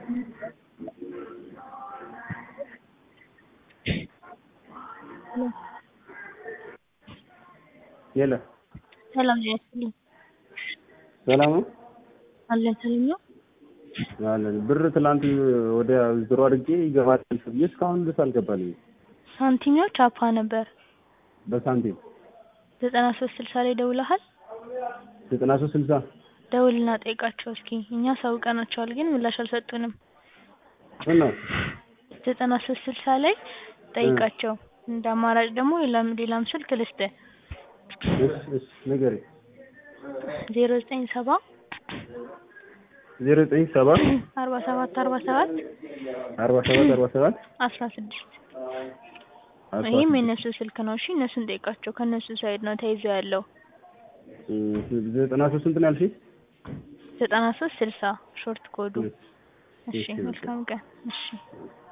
የለም ሰላም ጤና ይስጥልኝ። ሰላም ነው አለን ሰላም ነው። አለን ብር ትላንት ወደ ዊዝድሮ አድርጌ ይገባል ብዬ እስካሁን ድረስ አልገባልኝም። ሳንቲሚው ቻፓ ነበር። በሳንቲም ዘጠና ሶስት ስልሳ ላይ ደውለሃል? ዘጠና ሶስት ስልሳ ደውልና ጠይቃቸው እስኪ። እኛ አሳውቀናቸዋል ግን ምላሽ አልሰጡንም። ምን ነው ዘጠና ሶስት ስልሳ ላይ ጠይቃቸው። እንደ አማራጭ ደግሞ ሌላም ሌላም ስልክ ልስጥህ። እሺ እሺ ንገረኝ። ዜሮ ዘጠኝ ሰባ ዜሮ ዘጠኝ ሰባ አርባ ሰባት አርባ ሰባት አርባ ሰባት አርባ ሰባት አስራ ስድስት ይህም የእነሱ ስልክ ነው። እሺ እነሱን ጠይቃቸው። ከእነሱ ሳይድ ነው ተይዞ ያለው። ዘጠና ሶስት ስንት ነው ያልሽኝ? ዘጠና ሶስት ስልሳ ሾርት ኮዱ። እሺ፣ እሺ እሺ፣ መልካም ቀን። እሺ